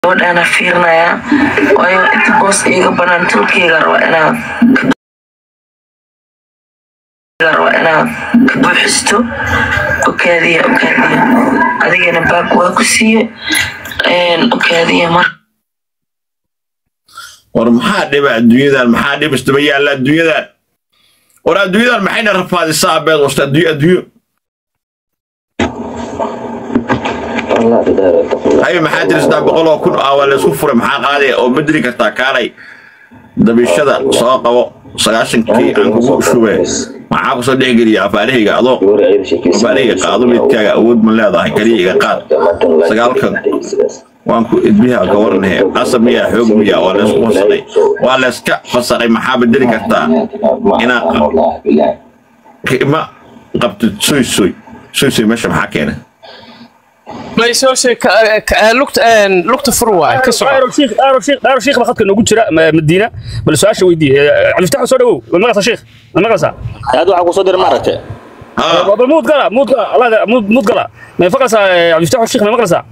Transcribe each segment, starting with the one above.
gabadhaana fiirinayaa waayo inta boos iiga banaan tulkeyga raba inaad raba inaad ka buuxisto okaadiya okaadiya adigana baag waa ku siiye okaadiya mar war maxaa dhiba adduunyadan maxaa dhib isdaba yaalla adduunyadan war adduunyadan maxayna rafaadisaa abeed wasta adduunyo adduunyo haye maxaa jira saddex boqol oo kun ah waa laysku furay maxaa qaadaya oo bedeli kartaa kaalay dabishada soo qabo sagaashankii aan kugu shube maxaa kusoo dhex geliya afaarahayga adoo afaarahayga qaado midkaaga awood ma leedahay kaliya iga qaad sagaalkan waan ku idbiha ka waranahe qasab miyaa xoog miyaa waa laysku fasaray waa layska fasaray maxaa bedeli kartaa inaad ma qabtid soy soy soy soy meesha maxaa keena lugta fur waay ka soco dhaaro shiikh baa khadka noogu jira madiina bal su-aasha weydii cabdiftax soo dhawow ma maqlaysaa shiikh ma maqlaysaa aad waxaa kusoo diray maaragtay bal muud gala muud gala allah muud muud gala ma maqlaysaa cabdiftax shiikh ma maqlaysaa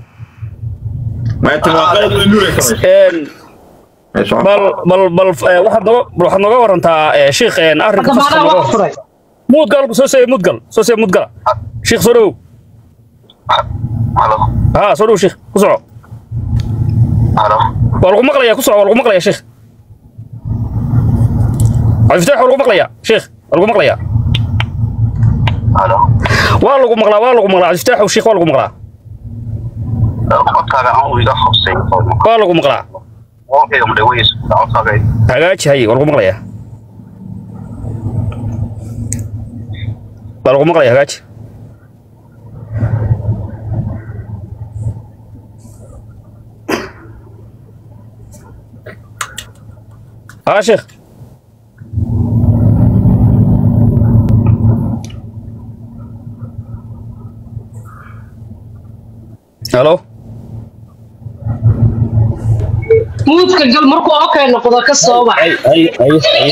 bal bal bal waxaad nooga waxaad nooga warantaa shiikh arrinka faska nooga muud gal soo see muud gal soo see muud gala shiikh soo dhawow ها سولو شيخ كسعو والله مقليا كسعو والله مقليا شيخ عفتاح والله مقليا شيخ والله مقليا والله مقلا والله مقلا عفتاح وشيخ والله مقلا والله مقلا هاجي هاي والله مقليا والله مقليا هاجي ها شيخ الو muudka gal markuu okay noqdo ka soo bax اي اي اي اي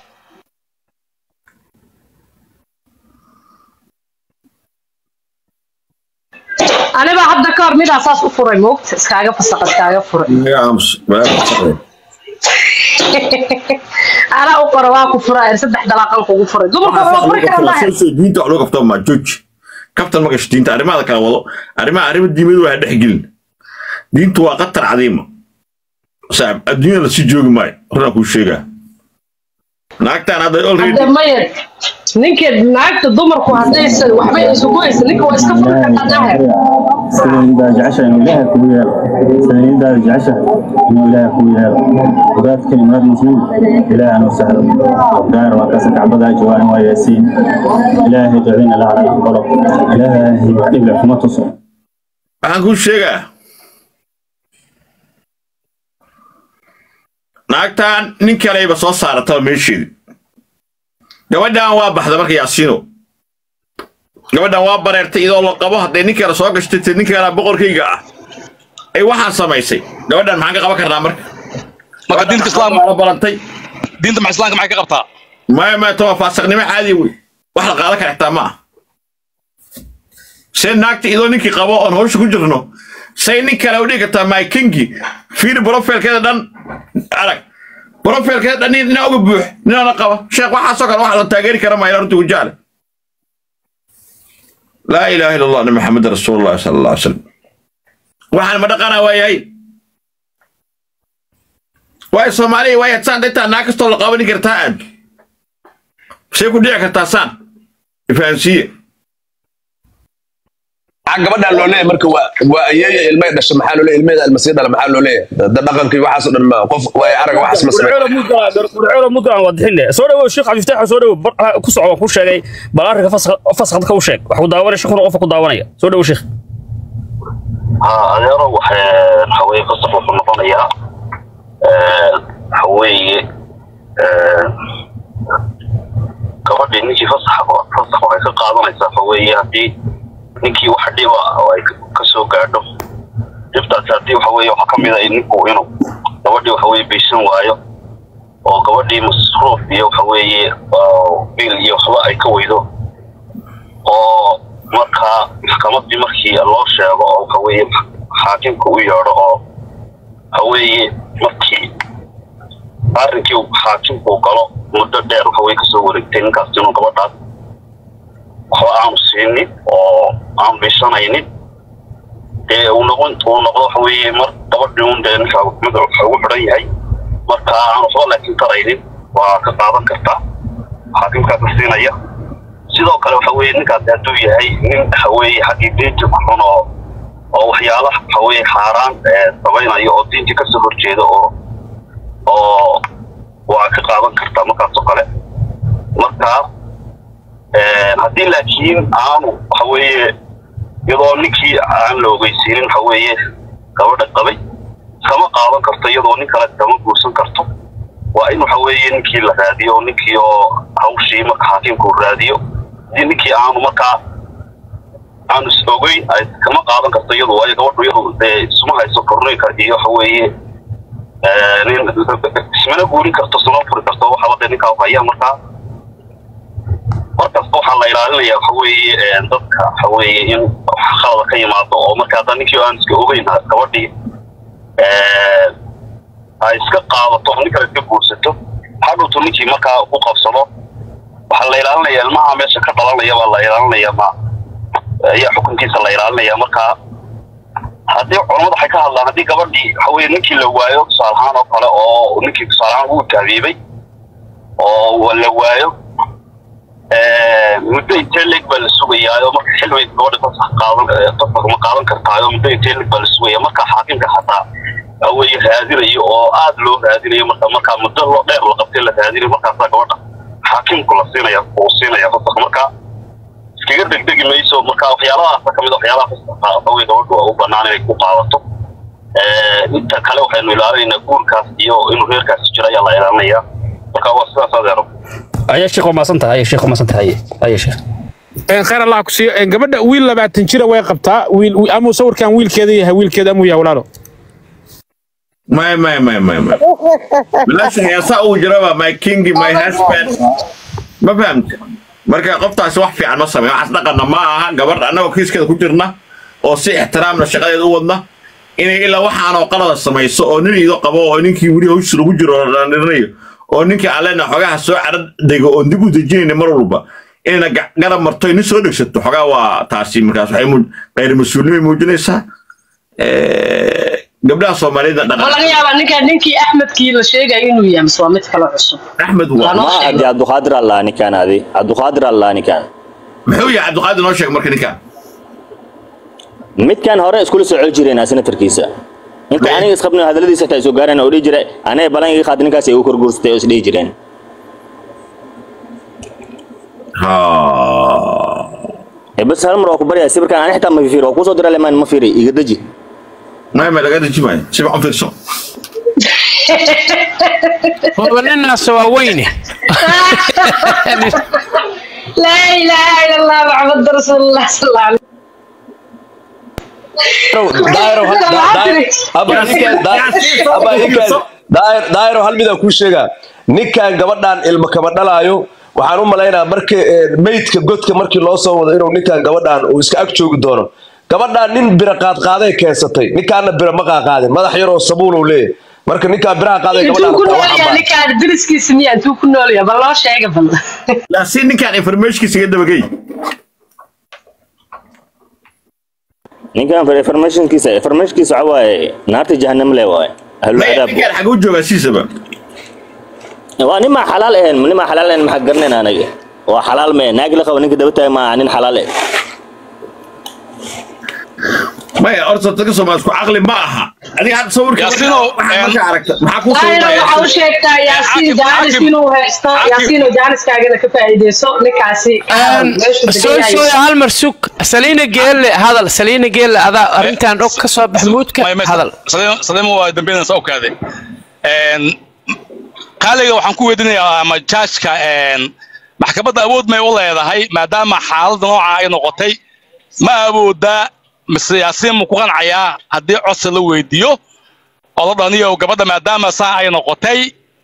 aniba hadda ka hor midaa saas u furay moogta iskaaga fasaqa iskaaga furay anaa u qora waa ku furaa saddex dalaaqan kugu furay dumarka waa furi karaa lahayd diinta wax loo qabto ma jooji kabtan ma gasho diinta arrimaha kala wado arrimaha arrimo diimadu waa dhex gelin diintu waa qatar cadiima saaxib adduunyada lasii joogi maayo horaan kuu sheegaa naagtaan hadda already hadda maya ninkeed naagta dumarku haddaysan waxba isugu haysan ninka waa iska furi kartaa daahir سيدنا جعشة إنه إله كويها سيدنا جعشة إنه إله كويها وذات كلمات مسلم إله أنا وسهل دار وكاسك عبدا جوان وياسين إلهي جعلنا لا على الغلط إلهي وحيد لكم تصل waxaan kuu sheegaa naagtaan nin kaleyba soo saarataba meesheedi gabadhan waa baxda marka yaasiino gabadhan waa bareertay iyadoo la qabo hadday nin kale soo gashtay te nin kale boqorkayga ah ay waxaan samaysay gabadhan maxaan ka qaban karnaa marka marka diinta islaamka la balantay diinta ma islaamka maxay ka qabtaa maya maya tawaa faasiqnimo caadi wey wax la qaadan kara xitaa ma ah see naagta idoo ninkii qabo oon hawsha ku jirno say nin kale u dhigi kartaa mykingi fiiri brofilkeeda dhan arag brofilkeeda dhan nin inaa uga buux ninaana qaba sheekh waxaasoo kale wax la taageeri kara maayo runtii gujaale laa ilaaha illa allah nabi maxamed rasuulullahi sala allah alay salam waxaan ma dhaqanaa waayahay waayo soomaaliya waaya saan dhintaa naag kastoo la qabani kartaa aad say ku dhici kartaa saan ifahansiye maxaa gabadhaan loo leeyahay marka waa waa ayeeya ilmay dhasha maxaa loo leeyahay ilmeeda almasii dhala maxaa loo leeyahay da dhaqankii waxaas oo dhan ma qof waay arag waxaas ma samey gurceelo mudgaan waa dixine soo dhawow sheekh cabdiftax soo dhawow ku soco waan ku sheegay bal arrinka fasakhad ka u sheeg wax ku daawanaya sheekuna qofka ku daawanaya soo dhawow sheekh adeero waxaweye fasakh wuxuu noqonayaa waxaweeye gabadhii ninkii fasax fasax waxay ka qaadanaysaa waxaweeye haddii ninkii wax dhiba oo ay ka soo gaadho dhibtaasi haddii waxaweeye waxaa ka mid a ninku inuu gabadhii waxaweeye baysan waayo oo gabadhii masruuf iyo waxaweeye bil iyo waxba ay ka weydo oo markaa maxkamadii markii loo sheego oo waxaweeye xaakimka u yeedho oo arrinkii uu xaakimku uu galo muddo dheer waxa way kasoo wareegtay ninkaas inuu gabadhaas waxba aanu siinin oo aanu bishanaynin dee uu noqon uu noqdo waxa weeye mar gabadhii un dee ninka mid waxa ugu xidhan yahay marka aan waxba laakiin taraynin waa ka qaadan kartaa xaakimkaas la siinaya sidoo kale waxa weeye ninkaasi hadduu yahay nin waxa weeye xaggii diinta ku xun oo oo waxyaalaha waxa weeye xaaraan ee samaynayo oo diinta kasoo horjeeda oo oo waa ka qaadan kartaa markaas oo kale marka haddii laakiin aanu waxa weeye iyadoo ninkii aan la ogeysiinin waxa weeye gabadha qabay kama qaadan karto iyadoo nin kale kama guursan karto waa in waxa weeye ninkii la raadiyo ninkii oo hawshii marka xaakimku uu raadiyo haddii ninkii aanu markaa aanu is ogeyn ay kama qaadan karto iyadu waayo gabadhu iyadu dee isuma hayso kornooyinka iyo waxa weeye nin ismana guurin karto isma furi karto waxaba dee ninkaa haya markaa markasta waxaa la ilaalinaya waxa weeye dadka waxa weeye in khalada ka yimaado oo marka hadda ninkii aan iska ogeyn gabadhii ay iska qaadato nin kale iska guursato hadhowtu ninkii markaa ku qabsado waxaa la ilaalinaya ilmaha meesha ka dhalanaya baa la ilaalinaya ma ayaa xukunkiisa la ilaalinaya marka haddii culamada waxay ka hadlaan haddii gabadhii waxa weye ninkii la waayo tusaale ahaan oo kale oo ninkii tusaale ahaan uu taabiibay oo la waayo muddo intee leeg baa la sugayaayo marka xilway gabadha fasax qaadan fasax ma qaadan kartaayo muddo intee leeg baa la sugaya marka xaakimka xataa aweye raadinayo oo aad loo raadinayo marka markaa muddo loo dheer la qabtay la raadinayo markaasaa gabadha xaakimku la siinaya uu siinaya fasax marka iskaga degdegi mayso marka waxyaalahaasa kamid waxyaalaha fasaxa awey gabadhu u banaan inay ku qaadato inta kale waxaynu ilaalinaynaa guurkaas iyo inuu reerkaasi jiro ayaa la ilaalinaya marka waa sidaas adeero ayaa sheekh waa maasan tahay ayaa sheekh waa maasan tahay ayaa sheekh khayr allah ku siiyo gabadha wiil labaatan jira way qabtaa wiil amuu sawirkan wiilkeeda yahay wiilkeeda amuu yahay walaalo may may may may may bilaashan heesaa uu jiraba my king my husband ma fahamta marka qoftaasi wax fiican ma sameeyo waxaas dhaqanna ma aha gabadh annagoo kiiskeeda ku jirna oo si ixtiraamna shaqadeeda u wadna inay ilaa waxaanoo qalada samayso oo nin ido qabo oo ninkii weli hawsha lagu jiro oo dhandhirinayo oo ninkii allena xogaha soo carad dego oon dib u dejinayna mar walba inayna garab marto nin soo dhegsato xogaa waa taasi markaas waxay qayr mas-uulnimay muujinaysaa gabdhaha soomaalida ma laga yaabaa ninka ninkii axmedkii la sheegayo inuu yahay mise waa mid kale cusub axmed waa Noo ma sheeg. adi cabduqaadir allah ninkaan adi cabduqaadir allah ninkaan muxuu yahay cabdiqaadir noo sheeg marka ninkaan midkan hore iskula soo celi jireen senatarkiisa inta May- aniga isqabna hadaladiisa xitaa soo gaareen oo dhihi jiray aniga balan iga qaad ninkaas ay u korguursatay oo isdhihi jireen ha ee bas hal mar waa ku baryaa sawirkan ani xitaa ma fiiri waa kusoo dira lemaan ma fiiri iga deji may may laga deji maayo si fiican u fiirso هو الناس واوينه لا اله الا الله محمد رسول الله صلى الله عليه daayiro hal- da- daayiro- aba ninkaan- daa- aba ninkaan- daayir- daayiro hal midaan kuu sheegaa ninkan gabadhan ilmo kama dhalaayo waxaan u malaynaa marka eh, meydka godka markii loo soo wado inuu ninkan gabadhan uu iska ag joogi doono gabadhan nin bira qaadqaaday keensatay ninkaana bira ma qaaqaadin madax yaroo sabuul uu leeyahay marka ninkaan biraha qaaday intuu gabadhan ku taa nool waxaa yahay baa- ninkaan deriskiisa miya intuu ku nool yahay bal loo sheega bal laakiin ninkaan informationkiisa iga dabagey ninkan informationkiisa informationkiisa waxa waaye naarta jahannam le waaye ahlu May- cadaab ninkaan xaguu joogaa siisaba waa nin maa xalaal ahayn nin maa xalaal ahayn maxaa garanayna anaga waa xalaal mee naag la qabo ninka daba tahay maaha nin xalaal eh maya horta dadka soomaali isku caqli ma aha adiga hadda sawirka Yaasino, waxaa em, marka aragta maxaa kuu daayiro sawiraya waxa u sheegtaa yaasiin Xaakim, jaanis xaakim. inuu haysto Xaakim. yaasiin oo jaaniskaagana ka faa'iideyso ninkaasi meeshu soo degan soo yahay hal mar sug saliina geelle hadal saliina geelle adaa arrintan dhog ka soo bax muudka hadal saliima waa dambeynaysa okaade qaaliga waxaan ku weydiinayaa ama jaajka maxkamadda awood may u leedahay maadaama xaaladda nooca ay noqotay ma awoodaa mise yaasiin mu ku qancayaa haddii codsi la weydiiyo oo la dhaniyo gabadha maadaama saa ay noqotay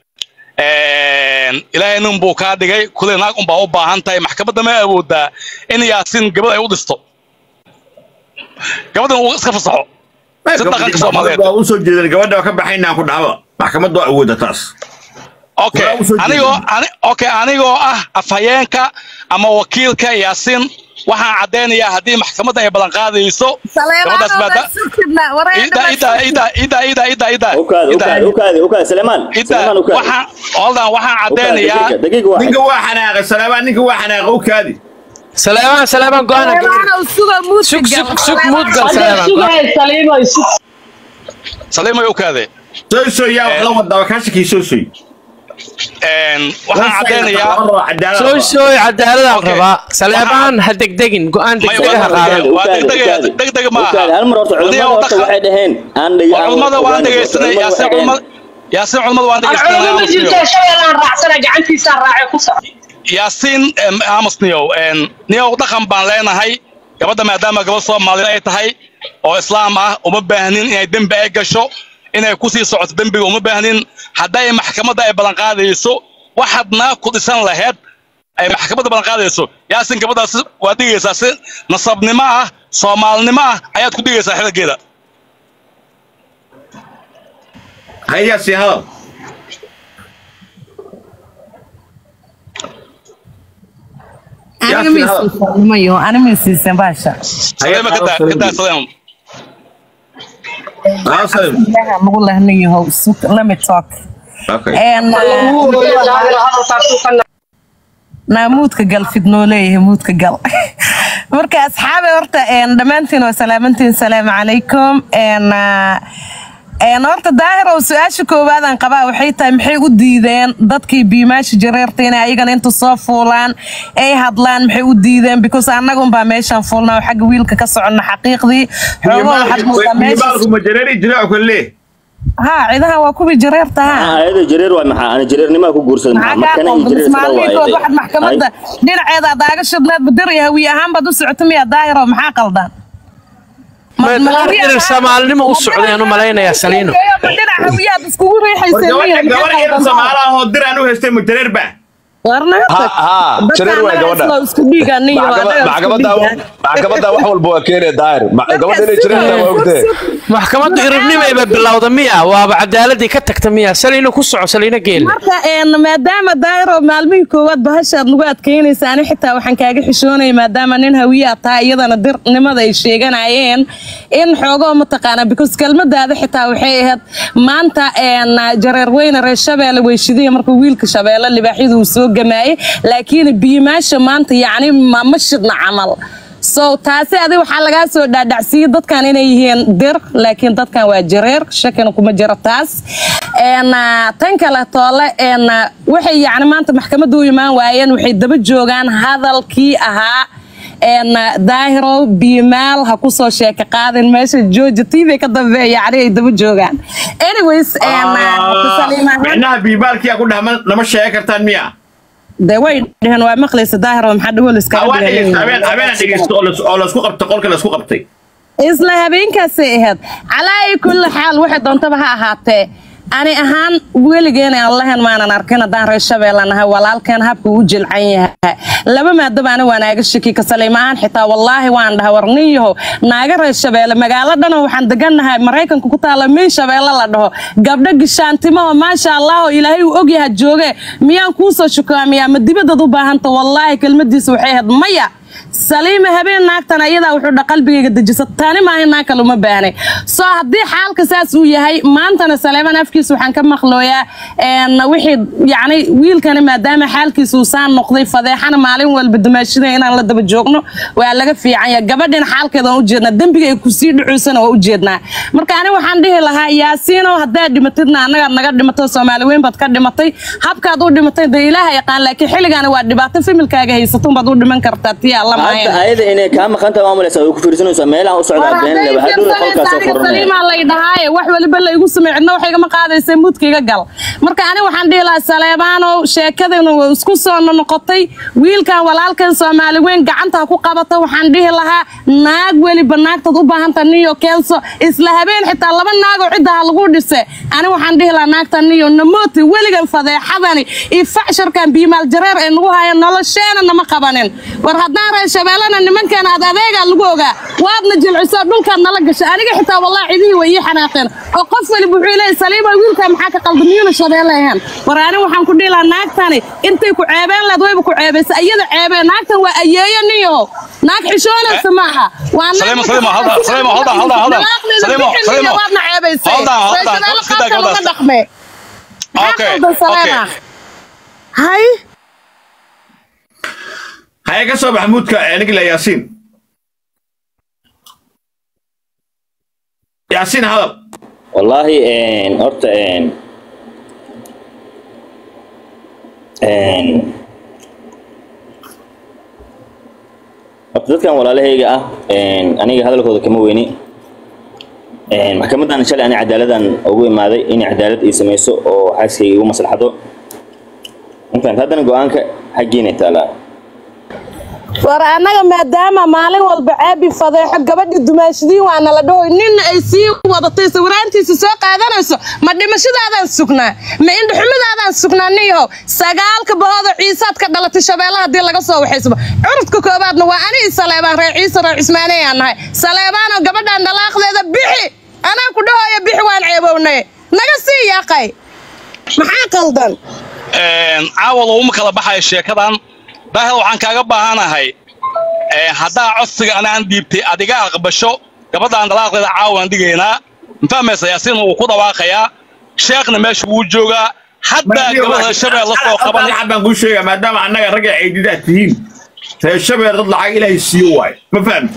ilaahay nin buu kaa dhigay kuley naag unbaa u baahan tahay maxkamadda ma awoodaa in yaasiin gabadh ay u dhisto gabadhan uu iska fasaxo si dhaqanka soomaaliyeed waa u soo jeedan gabadha waa ka baxaynaan ku dhahaba maxkamad waa awooda taas okay anigoo ani- okay anigoo ah afhayeenka ama wakiilka yaasiin waxaan caddaynayaa haddii maxkamadda ay ballan qaadayso gabadhaas maada ida ida ida ida ida ida ida ukaadi ukaadi ukaadi ukaadi Suleiman Suleiman ukaadi waxaan holdan waxaan caddaynayaa ninka waa xanaaqay salaabaan ninka waa xanaaqay u kaadi سليمان سليمان قانا سك سك سك موت قال سليمان saliimay u kaade soo soo yaa wax la wadaa ka shakii soo soo waxaan caddaynayaa سوي سوي عدالة الربا سليمان هدقدقن قان دقدقها قادم degdeg ma ukaadi hal mar horta culimada horta waxay dhaheen aan dhigi aan culmada waan dhegaysanay yaasiin culmada yaasiin culmada waan dhegaysanay yaasiin aamusniyow niyow dhaqan baan leenahay gabadha maadaama gabadh soomaaliyeed ay tahay oo islaam ah uma baahnin inay dembi ay gasho inay ku sii socoto dembiga uma baahnin hadday maxkamadda ay ballan qaadayso waxaad naa ku dhisan laheyd ay maxkamadda ballan qaadayso yaasiin gabadhaas waad dhigaysaa si nasabnimo ah soomaalinimo ah ayaad ku dhigaysaa xilligeeda hayaasi hadal saleema ka daa ka daa saleema muudka gal fidnoo leeyahay muudka gal marka asxaabe horta dhammaantiin waa salaamantiin salaamu calaykum horta daahirow su-aasha koowaadaan qabaa waxay tahay maxay u diideen dadkii biimaasha jareerta inay ayagana inta soo fuulaan ay hadlaan maxay u diideen because annagunbaa meeshaan fuulnaa oo xagga wiilka ka soconna xaqiiqdii xoogoo waxaad moodaa meesha ma jareeri jira ku lee ها عيدها وكوبي جريرتا ها ayada jareer waa maxaa ana jareernimo ku guursaday maxaa markana iyo jareer isla maalmiintood waxaad maxkamadda dhinaceeda daaga shadnaad badir iyo hawiye ahaan baad u socota miyaa daahiro maxaa qaldan إن سمالنما وسعودين وملاينا يا سلينو dhinac hawiyaad iskugu riixayseen gabar yar samaalaha oo dir aan u haystay ma jareer baa jareer waay gabadha maxkamadda maxkamadda wax walba waa keenaya daahir gabadha inay jareer tahay waa ogtee maxkamaddu iribnimayba bilowda miya waaba cadaaladii ka tagta miya saliino ku soco saliino geelle marka maadaama daahiro maalmihii koowaad bahashaad lagu adkeynaysa ani xitaa waxaan kaaga xishoonaya maadaama nin hawiyaa tahay iyadana dirnimada ay sheeganayeen in xoogoo mataqaana because kelmadaada xitaa waxay ahayd maanta jareer weyne reer shabeelle weyshidiya markuu wiilka shabeelle libaaxyadu uu soo gamaayey laakiin biimaasha maanta yacni ma shidna camal so taasi adi waxaa lagaa soo dhaadhacsiiyey dadkan inay yihiin dir laakiin dadkan waa jareer shakina kuma jiro taas tan kale toole waxay yacni maanta maxkamadda u imaan waayeen waxay daba joogaan hadalkii ahaa daahiro biimaal ha ku soo sheeka qaadin meesha jooja tv ka dambeeya yacni ay daba joogaan anyways micnaha biimaalkiyaa ku dhahma nama sheegi kartaan miya de way dheheen waa maqlaysa daahiro maxaa dhawol iskahabeen dhegeysto oo laisku qabtay qolka laisku qabtay isla habeenkaasay ahayd calaa ay kulli xaal waxay doontaba ha ahaatee ani ahaan weligeena aan lahayn maanan arkin haddaan reer shabeelle nahay walaalkeen habka u jilcan yahay laba maadaba ani waa naaga shaki ka saliimahaan xitaa wallaahi waan dhaha warniyaho naaga reer shabeelle magaalo dhano waxaan degannahay maraykanka ku taalla min shabeelle la dhaho gabdho gishaantimaho maasha allah oo ilaahay uu ogyaha jooge miyaan kuu soo shukaamiyaa ma dibadaad u baahanta wallaahi kelmadiisa waxay ahayd maya saliima habeen naagtan ayadaa wuxuu dha qalbigayga dejisa tani maaha naag kale uma baahnay soo haddii xaalka saas uu yahay maantana saleeman afkiisa waxaan ka maqlooyaa wixii yacni wiilkani maadaama xaalkiisa uu saan noqday fadeexana maalin walba dumaashida inaan la daba joogno waa laga fiican yahay gabadhina xaalkeeda waan u jeednaa dembiga ay kusii dhucuysana waa u jeednaa marka ani waxaan dhihi lahaa yaasiinow haddaad dhimatidna annagaad naga dhimatay soomaali weyn baad ka dhimatay habkaad u dhimatay dee ilaaha yaqaan laakiin xilligaani waa dhibaato familkaaga haysato baad u dhiman kartaa tii alla hadda ayada inay kaa maqan tahay maamulaysa way ku fiirsanaysaa meelaha u socdaa beenleba hadhow qolkaas soo furanaya saliimaa lay dhahaaye wax waliba laygu samey cidna wax igama qaadaysa mudkaiga gal marka ani waxaan dhihi lahaa saleebaanow sheekadana way isku soo noqotay wiilkan walaalkan soomaali weyn gacanta ku qabata waxaan dhihi lahaa naag weliba naagtaad u baahanta niyo keenso isla habeen xitaa laba naagoo ciddaha lagu dhise ani waxaan dhihi lahaa naagta niyo namooti weligan fadeexadani iyo facsharkan biimaal jareer ay nagu hayan nolosheena nama qabanin war haddaan haddaan reer shabeellana nimankeena ad adeegaa lagu ogaa waadna jilciso dhulkaad nala gashay aniga xitaa wallahi cidihii way ii xanaaqeen oo qof waliba wuxuu leeyay saliima wiilkaa maxaa ka qaldan miyuuna shabeelle ahaan war ani waxaan ku dhihi lahaa naagtani intay ku ceebeen laad wayba ku ceebaysa iyada ceebeen naagtan waa ayeeyo niyahow naag xishoonaysa maaha waa naag Saliimo, Saliimo, hold on, Saliimo, hold on, hold on, hold on. Dalaaqdeeda Saliimo, bixin Saliimo. iyo waadna ceebaysay Hold on, hold reer on. shabeelle Sida qaabka looga gabadhaas. dhaqme maxaa Okay, qaldan saleema okay. hay haya ka soo bax muudka nigla yaasiin yaasiin hadal wallaahi een, horta een, een, horta dadkan walaalahayga ah een, aniga hadalkooda kama weyni een, maxkamadan shalay ani cadaaladan ugu imaaday inay cadaalad ii samayso oo xaaskayga igu maslaxdo intaan haddana go-aanka xaggiinay taalaa war annaga maadaama maalin walba caabi fadeexo gabadhi dumaashadiin waa nala dhahoy ninna ay sii wadatay sawiraantiisa soo qaadanayso ma dhimashadaadaan sugnaa ma indhaxumidaadaan sugnaa niyahow sagaalka bahooda ciisaad ka dhalatay shabeellaha haddii laga soo waxaysba curudka koobaadna waa ani i saleebaan reer ciise reer cismaaneyaan nahay saleebaanoo gabadhaan dhalaaqdeeda bixi anaa ku dhahoya bixi waan ceebownay naga sii yaaqay maxaa qaldan Een, caawa laguma kala baxayo sheekadan daahir waxaan kaaga baahanahay een, haddaa codsiga anaan dhiibtay adiga aqbasho gabadhaan dalaaqdeeda caawaan dhigaynaa mafahmaysa yaasiin wuu ku dhawaaqayaa sheekhna meesha wuu joogaa haddaa gabadha shabeel la soo qabanay lacag baan kuu sheegaa maadaama annaga ragga ceydidaad tihiin reer shabeel dad lacag ilaahay siiyo waayo ma fahamti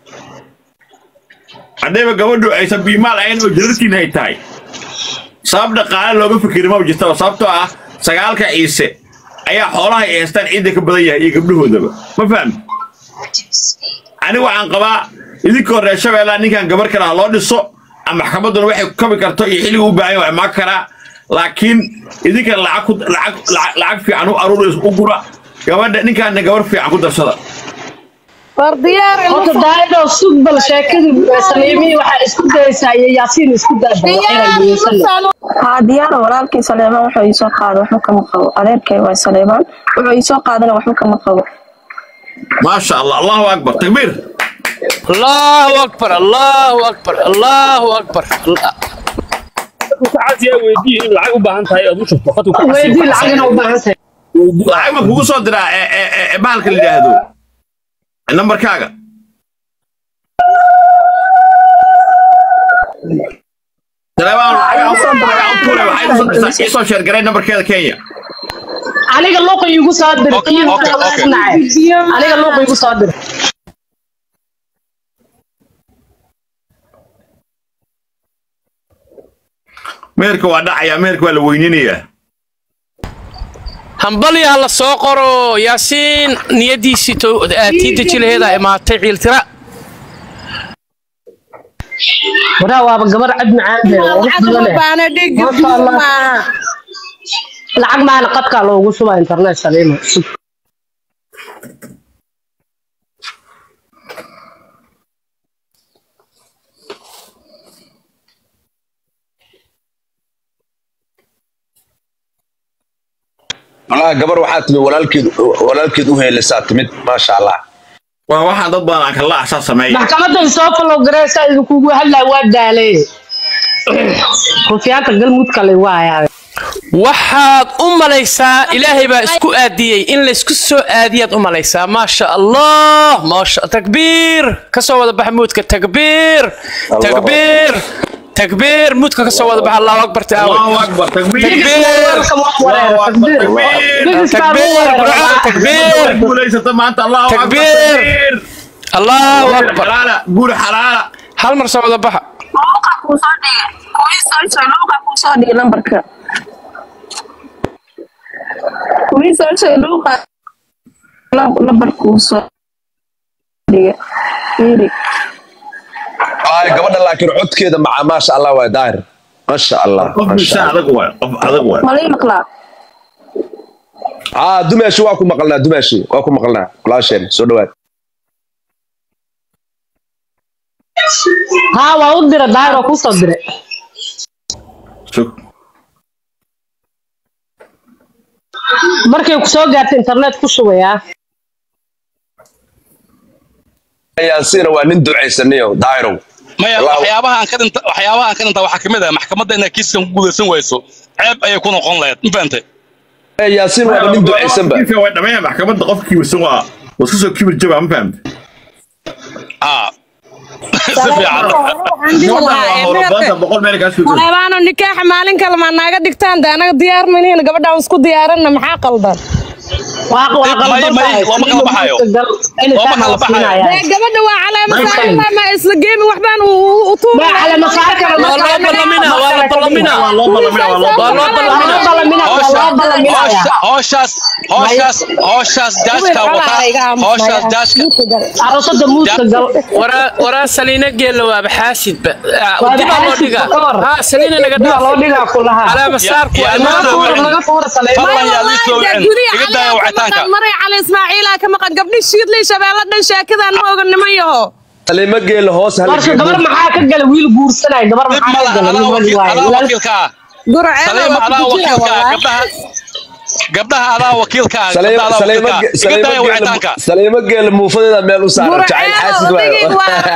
haddayba gabadhu aysan biimaal ahayn oo jirartiin ay tahay sabab dhaqaale looga fikiri maba jirtaba sababtoo ah sagaalka ciise ayaa xoolaha ay haystaan ciidda ka badan yahay iyo gabdhahoodaba ma fahamti anigu waxaan qabaa idinkoo reer shabeellaa ninkan gabar kale ha loo dhiso ama maxkamadduna waxay ku kabi karto iyo xilliga u baahan yahay waa imaan karaa laakiin idinka lacag ku lacag lacag lacag fiican u aruuris u gura gabadha ninkaana gabar fiican ku darsada war diyaar horta daayadoo sug bal sheekadii saliimii waxaa isku dayaysaa iyo yaasiin isku daadaba haa diyaara walaalkii saleebaan wuxuu iisoo qaada waxba kama qabo adeerkay waa saleebaan wuxuu iisoo qaadana waxba kama qabo maasha allah allahu akbar takbiir allahu akbar allahu akbar allahu akbar caasiya weydii in lacag u baahan tahay aad u shubto qadku ka weydii lacagina u baahan tahay lacag ma kugu soo diraa ee- ee- ee- ee bahalka la yidhaahdo nambarkaaga Saleebaan, lacag aan ku- lacag aan ku tuuray, waxay igu soo dirtaa- ii soo sheergaray nambarkeeda Kenya. aniga luuqa iigu soo dir Okay, okay, okay. aniga luuqa iigu soo dir meherka waa dhacayaa meherka waa la weyninayaa hambalya la soo qoro yaasiin niyadiisii to- aa tii dejilaheeda imaatay ciiltira waraa waaba gabar cad macaan leh oo wax badan leh baana dhigi Masha Allah. maaha lacag maana qadkaa loogu shubaa internet saliima sug والله gabar waxaa timid walaalkeed walaalkeed u heelisaa timid maasha allah waa waxaan dad badan aan kala asaa sameeya maxkamadda soo follow gareysa idinkugu hadlaa waa daalay rufiyaanta galmud kale waayaa waxaad u malaysaa ilaahay baa isku aadiyey in laysku soo aadiyaad u malaysaa maasha allah maasha takbiir ka soo wada baxa muudka takbiir takbiir takbiir muudka ka soo wada baxa allahu akbar taawe allahu akbar takbiir takbiir allahu akbar takbiir takbiir burcada takbiir guulaysata maanta allahu akbar Takbiir. takbiir allahu guur akbar xalaala guur xalaala hal mar soo wada baxa luuqa kuu soo dhigay kuwii soo soo luuqa kuu soo dhigay lambarka kuwii soo soo luuqa lam- lambar kuu soo dhigay fiiri ay gabadha laakiin codkeeda maca maasha allah waa daahir maasha allah qof bisa adag waay qof adag waay malii maqlaa aa dumaashi waa ku maqalnaa dumaashi waa ku maqalnaa walaasheen soo dhawaad haa waa u dira daahir oo kusoo diray Sug. markay ku soo gaarta internet ku shubayaa yaasiina waa nin ducaysanayo daahirow maya waxyaabaha aan ka dhinta waxyaabaha aan ka dhinta waxaa kamid ah maxkamadda inaad kiiskan ku guulaysan wayso ceeb ayay ku noqon lahayd ma fahantay yaasiin waa nin ducaysanba way dhammeeya maxkamadda qofkii wisan waa waa iska soo kibir jaba ma fahamta ah si fiican boqol meel kaas fiirso saleebaano nikaaxa maalin kale maa naaga dhigtaan de anaga diyaar manihin gabadhaan isku diyaaranna maxaa qaldan dee gabadha waa caleema saarla ma isla geemi waxbaan u howshaas howshaas howshaas jaajka wataa howshaas jaajka arosada muuska gal waraa saliina geella waaba xaasidba Waaba dibaa loo xaasid dhigaa ka hor. haa saliina naga Dibaa loo dhigaa ku lahaa. caleema saarku Ya- ya- laga tuura laga tuura saleemaan maray cali ismaaciilaa ka maqan gabdhi shiidley shabeelle dhan sheekadaan ma oga niman yaho saliimo geela hoos warsha gabar maxaa ka gala wiil guursanaya gabar maxaa ka gala wiil wali waaye adaa wakiilka ah saliima adaa wakiilka ah gabdhaha gabdhaha adaa wakiilka ah gabdhaha adaa wakiilka ah iga daaya wicitaanka saliimo geela muufadeeda meel u saaran jacayl xaasid waayo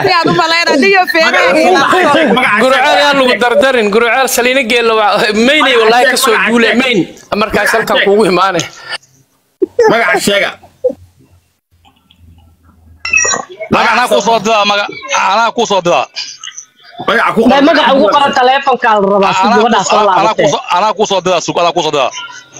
gurceel yaa lagu dardarin gurceel saliina geella waa maynay wallaahi ka soo guule mayn markaas halkan kuugu imaane magaca sheega maga anaa kuu soo diraa maga anaa kuu soo diraa magaca ku Dee magaca ugu qoran taleefonkaa la rabaa si gabadhaas soo laabatay anaa kuu soo diraa sug anaa kuu soo diraa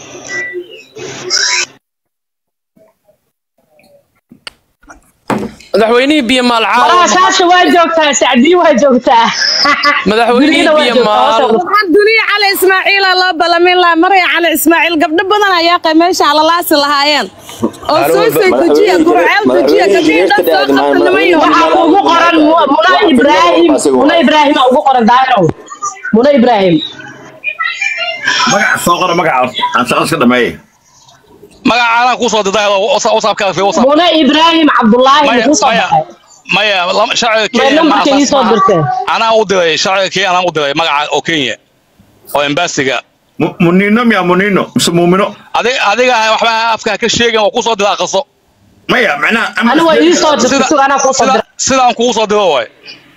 madaxweynihii biyo maal walaha caawa saasha waa joogtaa sacdii waa joogtaa madaxweynihii Gurigana waa biyo joogtaa, maal hoos waxaan duniya cali ismaaciila loo balamin lahaa maray cali ismaaciil gabdho badan ayaa qay meesha alalaasi lahaayeen oo soo soo dejiya gurceel dejiya gabdhihii dhan soo qabta niman yaho waxaa ugu qoran Mu- muna ibraahim muna ibraahim aa ugu qoran daahirow muna ibraahim magaca soo qora magaca aan shaqo iska dhameeye magaca anaa kuu soo diraa whatsappkaaga fi whatsapp muna ibraahim cabdullaahi Maya- muxuu soo maya- baxay maya lama- sharciga Maya kenya ma nambarka ii asaas soo maaha. dirteen. anaa u diray sharciga kenya anaa u diray magaca oo kenya oo embasiga Mu- munino miya munino mise muumino adiga adiga waxba afkaa ka sheegin oo kusoo dira aqaso maya macnaha ani waa ii soo dirtay sida anaa kuu soo diray sidaan kugu soo diro waay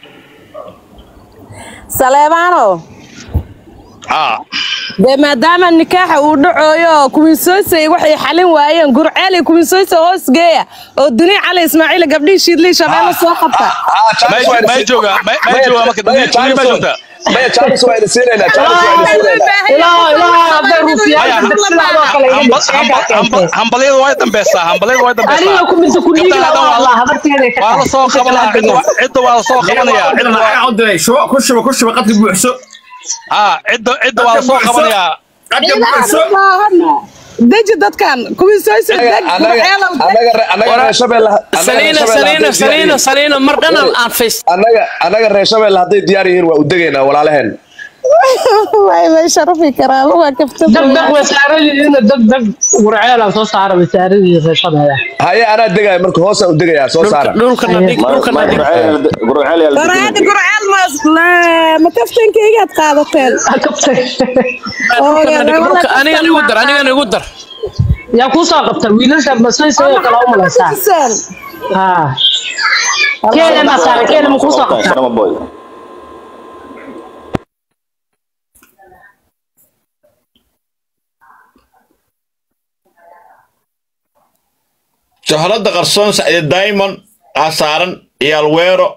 saleebaano ah dee maadaama nikaaxa uu dhacooyo oo kuwinsooysay waxay xalin waayeen gurceel iyo kuwinsooysa hoos geeya oo duniya cali ismaaciil gabdhihii shiidlii shabeelle soo qabta may jooga may jooga marka duniya ma joogta maya jaalis waa ina siinaynaa jaalis waa ina siinaynaa ilaa ilaa hadday ruufiyaan sidaadoo kale iga dhig sheegaa keentay hambalyadu way dambeysaa hambalyadu way aniga dambeysaa kumisa kuliiga Gabdhaha waa dhan hadlaa habarteeday ka waa la soo qabanaya cidda waa- cidda waa la soo qabanaya cidda waa lacag u diray shuba ku shuba ku shuba qadka buuxso ah cidda cidda waa la soo qabanaya qadka buuxso deji dadkan kuwinsooysa deg gurceelow deg anaga reer shabeelle saliina saliina saliina saliina mar dhanan aan fays anaga anaga reer shabeelle hadday diyaar yihiin waa u degaynaa walaalaheen way way sharafi karaa waa kafta deg deg wasaaradiina deg deg gurceelaan soo saara wasaaradii reeshadeeda haye anaa degaya marka hoosaan u degayaa soo saara dhulkana dhig dhulkana dhig waraadi gurceel ma ma kaftankaygaad qaadateen dhulkana dhig dhulka anigan igu dar anigan igu dar yaa kuu soo qabta wiilasha masay sidoo kale u malaysaa haa keena ma saara keena ma kuu soo qabta shoholada qarsoon sacde diamond aa saaran iyo alweero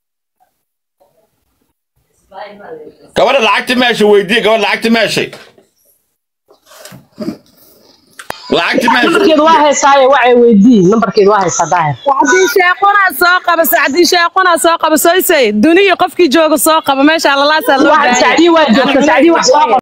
gabadha lacagta meesha weydiiye gabadha lacagta meeshay lacagta meesha nambarkeedu waa haysaaye wacay weydii nambarkeedu waa haysaa daahir sacdii sheeqonaa soo qaba sacdii sheeqonaa soo qaba soysay duniya qofkii jooga soo qaba meesha alalaasaa loo Waa- baahanya Sacdii waa joogta, Sacdii wax soo qaba.